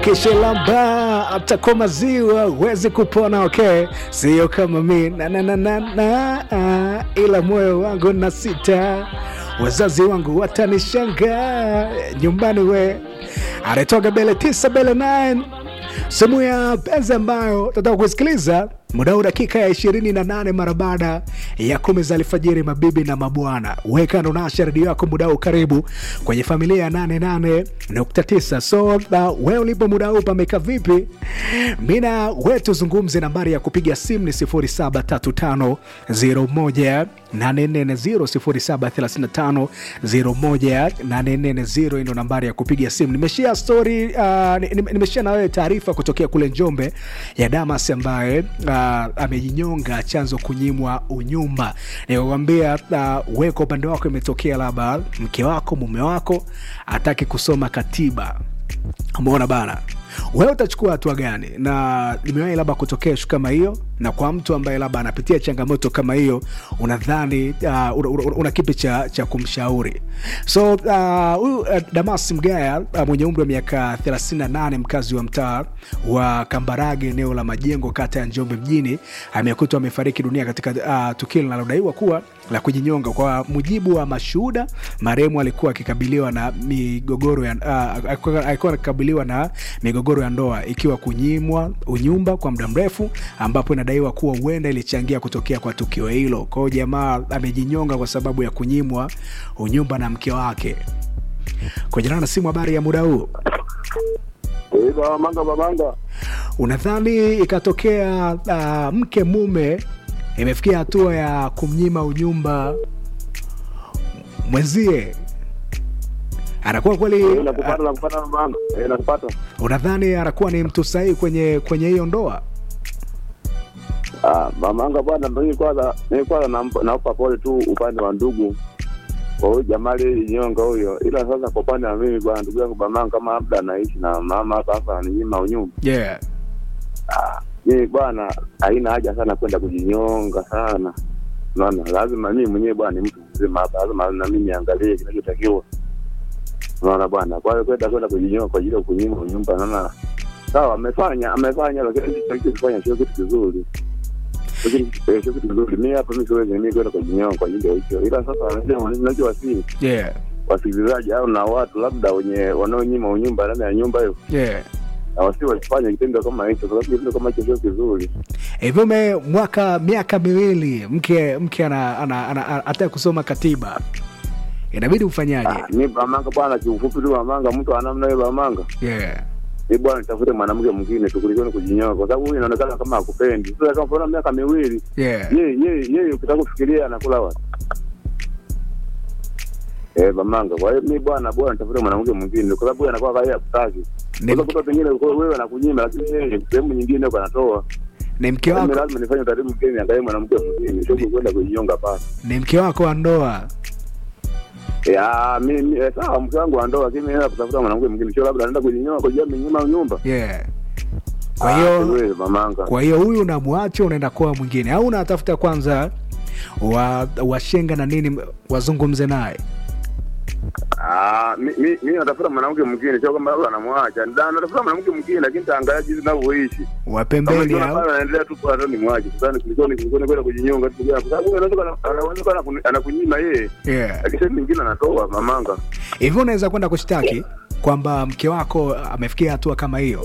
ukishalamba hata kwa maziwa huwezi kupona okay sio kama mi na, na, na, na, na, ah, ila moyo wangu na sita wazazi wangu watanishangaa nyumbani we anatoka bele tisa bele 9 sehemu ya penzi ambayo tataka kusikiliza muda huu dakika ya 28 mara baada ya kumi za alfajiri mabibi na mabwana weka ndo nasha redio yako muda huu karibu kwenye familia ya 88.9 so uh, we ulipo muda huu pameka vipi mina we tuzungumze nambari ya kupiga simu ni 073501 840 073501 ndo nambari ya kupiga simu nimeshia story uh, nimeshia na wewe taarifa kutokea kule njombe ya damas ambaye uh, amejinyonga chanzo kunyimwa unyumba nikakwambia uh, we kwa upande wako imetokea labda mke wako mume wako ataki kusoma katiba umeona bana wewe utachukua hatua gani na limewahi labda kutokea shu kama hiyo na kwa mtu ambaye labda anapitia changamoto kama hiyo unadhani uh, una, una, una kipi cha, cha kumshauri so huyu uh, uh, damas mgaya uh, mwenye umri wa miaka 38 mkazi wa mtaa wa kambarage eneo la majengo kata ya njombe mjini amekutwa amefariki dunia katika uh, tukio linalodaiwa kuwa la kujinyonga kwa mujibu wa mashuhuda marehemu alikuwa akikabiliwa na migogoro ya uh, alikuwa akikabiliwa na migogoro ya ndoa ikiwa kunyimwa unyumba kwa muda mrefu ambapo inadaiwa kuwa huenda ilichangia kutokea kwa tukio hilo kwao jamaa amejinyonga kwa sababu ya kunyimwa unyumba na mke wake kujana na simu habari ya muda huu Babanga babanga, unadhani ikatokea uh, mke mume imefikia hatua ya kumnyima unyumba mwenzie anakuwa kweli nakupata nakupata babanga, eh, nakupata. unadhani anakuwa ni mtu sahihi kwenye kwenye hiyo ndoa Ah, babanga bwana, ndo hii kwanza, mimi kwanza nampa nampa pole tu upande wa ndugu kwa huyu jamaa aliyejinyonga huyo, ila sasa kwa upande wa mimi bwana, ndugu yangu babanga, kama labda anaishi na mama hapa hapa ananyima unyumba, yeah. ah, mimi bwana, haina haja sana kwenda kujinyonga sana Unaona, lazima mimi mwenyewe bwana ni mtu mzima hapa, lazima na mimi niangalie kinachotakiwa. Unaona bwana, kwa hiyo kwenda kwenda kujinyonga kwa ajili ya kunyima unyumba, naona sawa, amefanya amefanya, lakini alichokifanya sio kitu kizuri, Sio kitu- eh, sio kitu kizuri. Mimi hapa mimi siwezi mimi kwenda kujinyonga kwa ajili ya hicho, ila sasa ninachowasii Yeah. wasikilizaji au na watu labda wenye wanaonyima unyumba ndani ya nyumba hiyo, Yeah. na wasi wasifanye kitendo kama hicho, kwa sababu kitendo kama hicho sio kizuri. hivyo me mwaka miaka miwili mke mke ana, ana, ana, ana, ataka kusoma katiba inabidi ufanyaje Ah, mi Bamanga bwana, kiufupi tu Bamanga, mtu anamna hiyo Bamanga yeah. ni bwana nitafute mwanamke mwingine tu kuliko ni kujinyoa, kwa sababu huyu inaonekana kama hakupendi. Sasa kama mbona miaka miwili Yeah. yeye yeye yeye, ukitaka kufikiria anakula wapi? Eh, Bamanga, kwa hiyo mi bwana, bwana nitafute mwanamke mwingine, kwa sababu huyu anakuwa kaya hakutaki. Ni, Kwa sababu pengine kwa wewe anakunyima, lakini yeye sehemu nyingine huko anatoa. ni mke Mimi wako lazima nifanye utaratibu mwingine, niangalie mwanamke mwingine, sio kwenda kujinyonga pale. ni mke wako wa ndoa Ya, mimi eh, sawa, mke wangu wa ndoa, lakini mimi naenda kutafuta mwanamke mwingine, sio labda anaenda kujinyonga kwa ajili ya nyuma nyumba. yeah. kwa Ah, hiyo wewe Bamanga. kwa hiyo huyu unamwacha unaenda kwa mwingine au unatafuta kwanza wa washenga na nini wazungumze naye Ah, mi mi mi natafuta mwanamke mwingine, sio kama labda anamwacha. Nda natafuta mwanamke mwingine, lakini taangalia jinsi ninavyoishi. Kama wapembeni nikiona au pale anaendelea tu kwa ni mwache. Sasa ni kuliko ni kuliko ni kwenda kujinyonga tu kwa sababu huyu anaweza kana- anaweza kana kuni- anakunyima yeye, yeah. lakini sehemu nyingine anatoa mamanga. hivyo unaweza kwenda kushtaki kwamba mke wako amefikia hatua kama hiyo